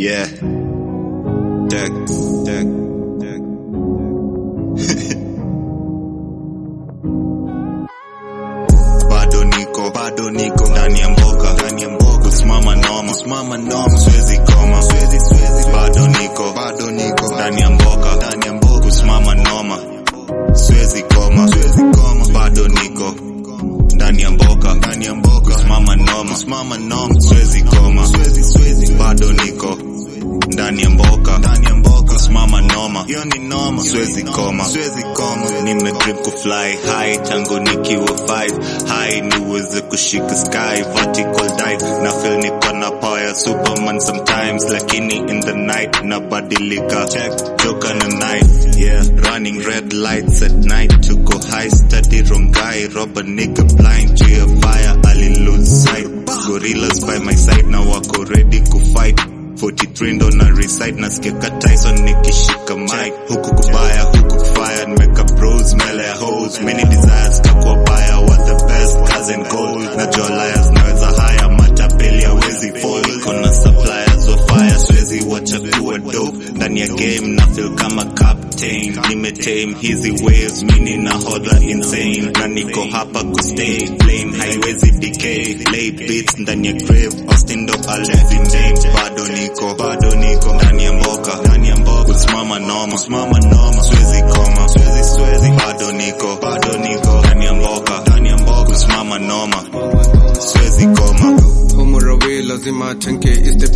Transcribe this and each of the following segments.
Yeah. Deck, deck, deck. bado niko bado niko ndani ya mboka ndani ya mboka kusimama noma kusimama noma siwezi koma siwezi siwezi bado niko bado niko ndani ya mboka ndani ya mboka kusimama noma siwezi koma siwezi koma bado niko ndani ya mboka ndani ya mboka kusimama noma kusimama noma siwezi koma siwezi siwezi bado niko ndani ya mboka ndani ya mboka simama noma hiyo ni noma siwezi koma siwezi koma nimedream kufly high tangu nikiwa 5 high niweze kushika sky vertical dive na feel niko na power ya superman sometimes lakini in the night nabadilika joka na night yeah running red lights at night to go high steady wrong guy rob a nigga blind to your fire ali lose sight gorillas by my side na wako ready kufight 43 ndo na reside nasikia ka Tyson nikishika mic huku kubaya huku kufire nimeka bros mbele ya hoes many desires kakuwa baya what the best cousin gold najua liars naweza haya matapeli hawezi fall kona suppliers wa fire siwezi wacha kuwa dope ndani ya game na feel kama captain nimetame hizi waves mini na hodla insane na niko hapa kustay flame haiwezi decay late beats ndani ya grave Austin ndo alezi name bado niko bado niko ndani ya mboka ndani ya mboka kusimama noma kusimama noma siwezi koma siwezi siwezi bado niko bado niko ndani ya mboka ndani ya mboka kusimama noma siwezi koma Homorawe lazima 10k is step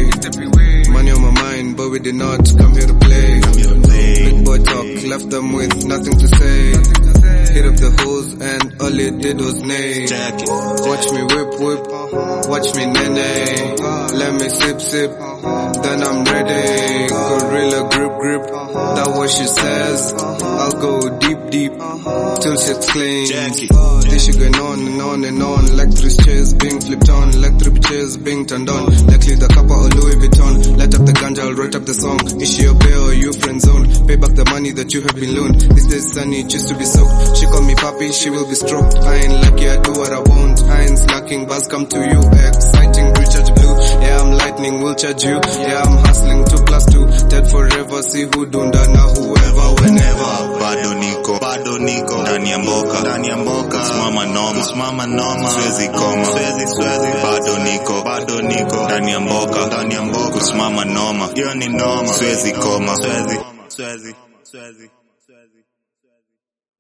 away. Money on my mind, but we did not come here to play. Big boy talk, left them with nothing to say. Hit up the hose and all it did was neigh. Check it. Watch me whip whip, watch me nene. Let me sip sip, then I'm ready. Gorilla grip grip, that what she says. I'll go deep deep till shit's clean. Jackie. This shit going on and on and on. Electric chairs being flipped on, electric chairs being turned on. Likely the kappa or Louis Vuitton. Light up the ganja, I'll write up the song. Is she a bear or you friend zone? Pay back the money that you have been loaned. This days sunny, choose to be soaked. She call me papi, she will be stroked. I ain't lucky, I do what I want. I ain't slacking, buzz come to you. Exciting, recharge blue. Yeah, I'm lightning, will charge you. Yeah, I'm hustling two plus two. Dead forever, see who dunda na whoever, whenever. bado niko bado niko ndani ya mboka ndani ya mboka simama noma simama noma siwezi koma siwezi siwezi bado niko bado niko ndani ya mboka ndani ya mboka kusimama noma hiyo ni noma siwezi koma siwezi siwezi siwezi